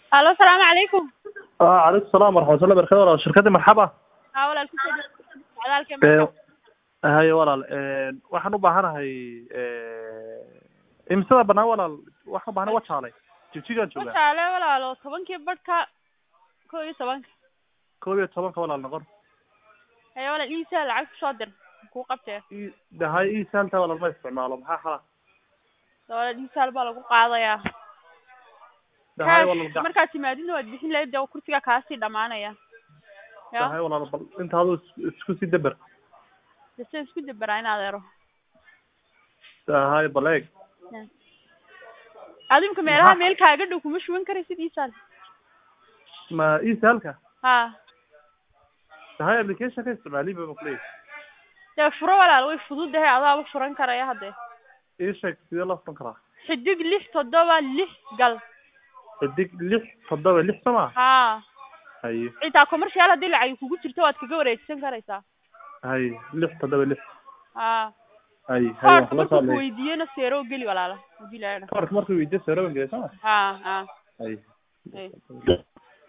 alo asalaamu calaykum ah calaykum salaam waraxmatullahi barakatu walaal shirkadii marxaba haa walaal kusoo dhow socdaalka Ee, haye walaal waxaan u baahanahay imisada banaan walaal waxaan u baahanahay wajaalay jigjigaan joogaa wajaale walaalo tobankii badhka kow iyo tobanka koob iyo tobanka walaal noqon haye walaal iisa lacag kusoo dir kuu qabtee I- dahay iisaalta walaal ma isticmaalo maxaa xala walaal iisaal baa lagu qaadayaa dahay Cash, walaal gac markaad timaadidna waad bixin lahayd dee kursiga kaasii dhamaanaya dahay ya walaal bal inta aduu is- isku sii daber dese isku daberaa in adeero dahay bal eeg adimka meelaha Maxaa- meel kaaga dhow kuma shuban karaysid iisaal ma iisaalka ha dahay application ka isticmaaliba ma kuleeyahay dee furo walaal way fududahay adaaba furan karaya hadde ii sheeg sidee loo furan karaa xidig lix toddoba lix gal xidig lix toddoba lix soo maa ha haye xitaa commercial haddii lacag kugu jirto waad kaga wareegsan karaysaa haye lix toddoba lix ha haye haye koorka wax la markuu socday kuweydiiyena seero geli walaala hadii la koorka markuu weydiyo soo rawan gelay soo ma ha ha haye Haye.